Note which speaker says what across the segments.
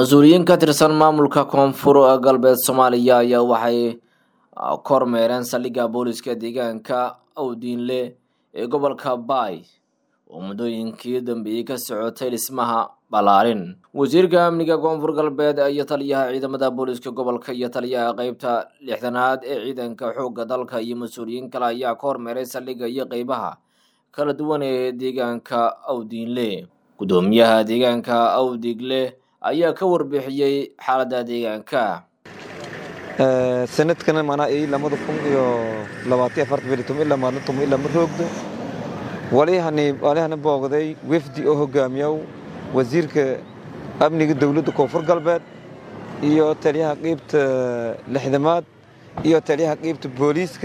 Speaker 1: mas-uuliyiin ka tirsan maamulka koonfur galbeed soomaaliya ayaa waxay kormeereen saldhigga booliska deegaanka awdiinle ee gobolka baay oo muddooyinkii dambeeyey ka socotay dhismaha ballaarin wasiirka amniga koonfur galbeed iyo taliyaha ciidamada booliska gobolka iyo taliyaha qeybta lixdanaad ee ciidanka xoogga dalka iyo mas-uuliyiin kale ayaa ka hormeeray saldhigga iyo qeybaha kala duwan ee deegaanka awdiinle guddoomiyaha deegaanka awdigle ayaa ka warbixiyey xaaladda deegaanka
Speaker 2: sanadkana manaa ii lamada kun iyo labaatan afartan beri tuma ilaa maalin tuma ilaa ma roogdo walihani walihana boogday wefdi oo hogaamiyow wasiirka amniga dowladda koonfur galbeed iyo taliyaha qeybta lixdamaad iyo taliyaha qeybta booliiska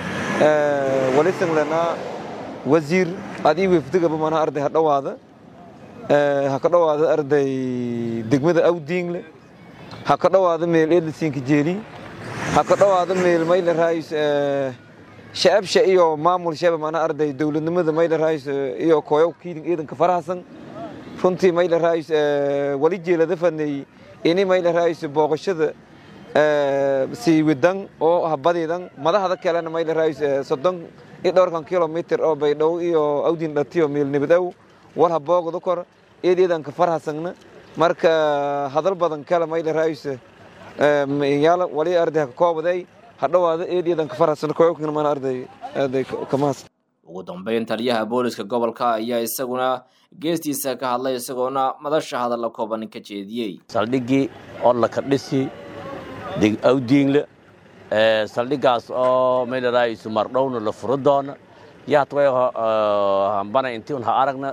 Speaker 2: walisan lanaa wasiir adii wefdigaba manaa arday ha dhowaada ha ka dhowaada arday degmada awdiingle ha ka dhowaada meel edlisinka jeeli ha ka dhowaada meel mayla raayis shacabsha iyo maamul shaba mana arday dowladnimada mayla raayis iyo kooyow kiidin ciidanka farahasan runtii mayla raayis wali jeelada fadnay ini mayla raayis booqashada sii wadan oo habadiidan madaxda kalena mayla raayis soddon iyo dhowrkan kilomitr oo baydhow iyo awdin dhatiyo meel nabadaw war ha boogda kor eed ciidanka farhasangna marka hadal badan kale mayla raayis yaala wali arday ka koobaday hadhowaada eed ciidanka farhasan kooyokna mana arday arday kamaas
Speaker 1: ugu dambeyn taliyaha booliska gobolka ayaa isaguna geestiisa ka hadlay isagoona madasha hadalla kooban ka jeediyey
Speaker 3: saldhiggii oo laka dhisi awdiingle saldhiggaas oo mayla raayis mardhowna la furo doona yahatway hambana intiun ha aragna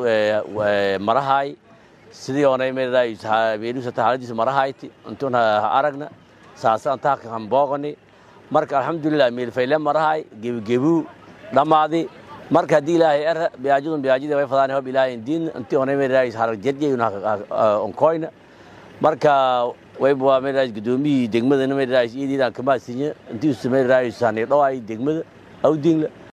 Speaker 3: marahay sidii onay meelusata xaaladiisa marahayti intiun ha aragna saasa antaaka hambooqani marka alxamdulilah meelfayle marahay gebigebuu dhammaadi marka haddii ilaahay er biyaajidun biyaajida way fadaan hob ilaahay diin intii onay meelayis harag jedjeyun onkoyna marka wayba meelayis gudoomiyii degmadana meelayis iidiidan kamaasinya intii usa meelayis hani dhoway degmada awdingle